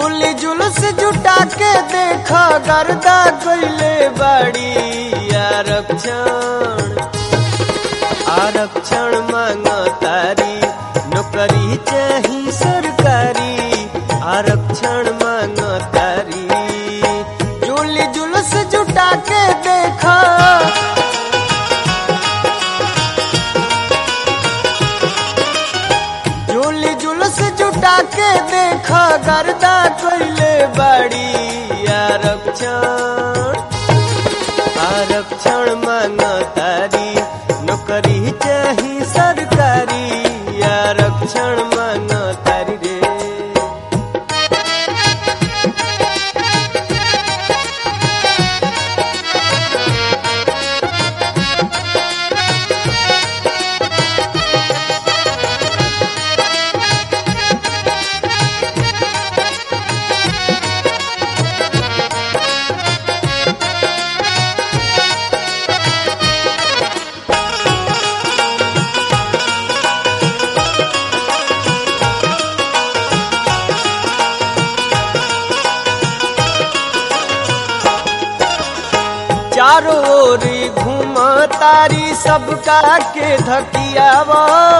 जुली जुलूस जुटा के देख गर्दा कैले बाड़ी आरक्षण आरक्षण मांग तारी नौकरी चाही सरकारी आरक्षण मांग तारी जुली जुलूस जुटा के देखा जुली जुलूस जुटा के देखा गर्दा कैले बाड़ी आरक्षण आरक्षण मांग तारी नौकरी चाही सरकारी आरक्षण मांग तारी रे चारों ओर घूम तारी सबका के धकियाव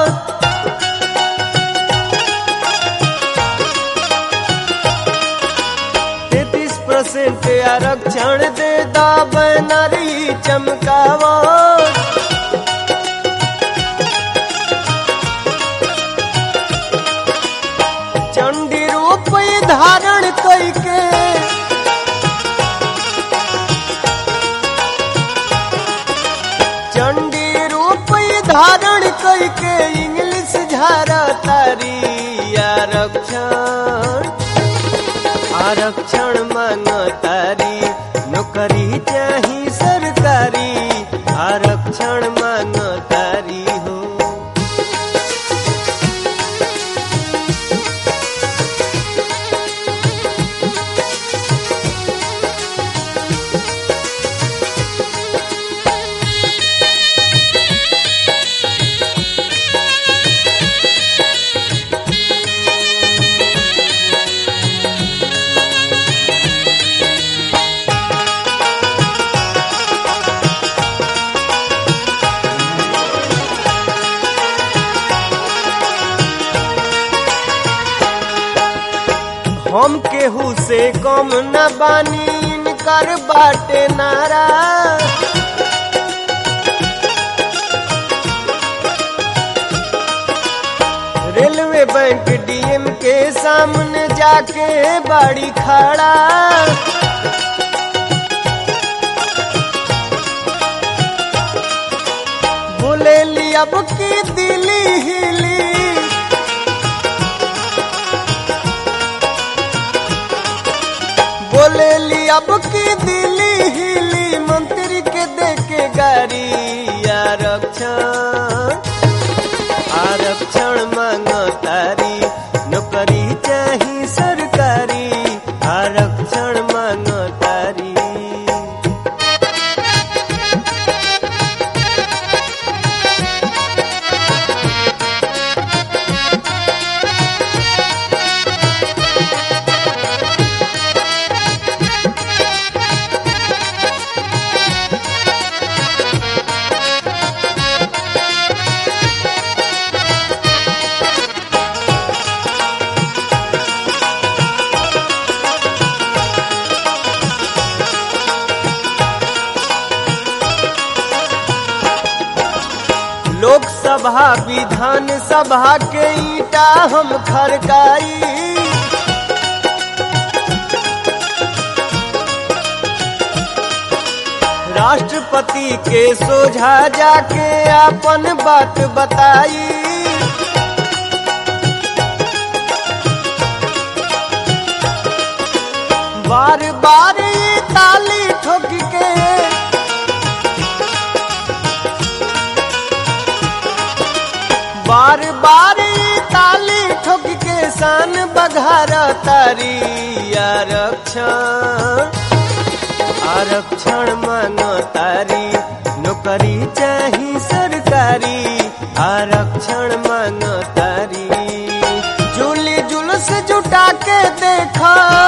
तैतीस परसेंट आरक्षण दे दाब नारी चमकाव चंडी रूप धारण कई के चंडी रूप धारण करके इंग्लिश झारा तारी आरक्षण आरक्षण मांग तारी नौकरी चाही सरकारी आरक्षण मांग तारी हो हम केहू से कम न बानी इनकर बाटे नारा रेलवे बैंक डीएम के सामने जाके बाड़ी खड़ा बोले ली अब की दिली हिली बोले ली अब की दिली हिली मंत्री के देके गाड़ी आरक्षण आरक्षण मांग तारी नौकरी चाही सरकारी आरक्षण मांग तारी लोकसभा विधान सभा के ईटा हम खड़काई राष्ट्रपति के सोझा जाके अपन बात बताई बार बार ये ताली ठोक के बार बार ये ताली ठोक के शान बघार तारी आरक्षण आरक्षण मांगो तारी नौकरी चाही सरकारी आरक्षण मांगो तारी जुली जुलूस जुटा के देखा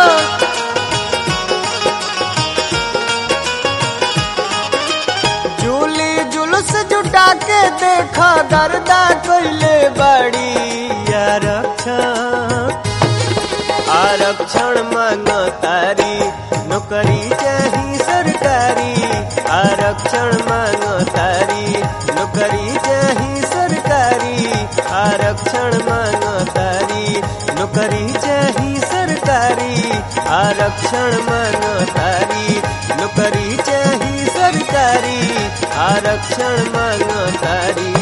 गर्दा कैले बाड़ी आरक्षण आरक्षण मांगो तारी नौकरी चाही सरकारी आरक्षण मांगो तारी नौकरी चाही सरकारी आरक्षण मांगो तारी नौकरी चाही सरकारी आरक्षण मांगो तारी नौकरी चाही सरकारी आरक्षण मांगो तारी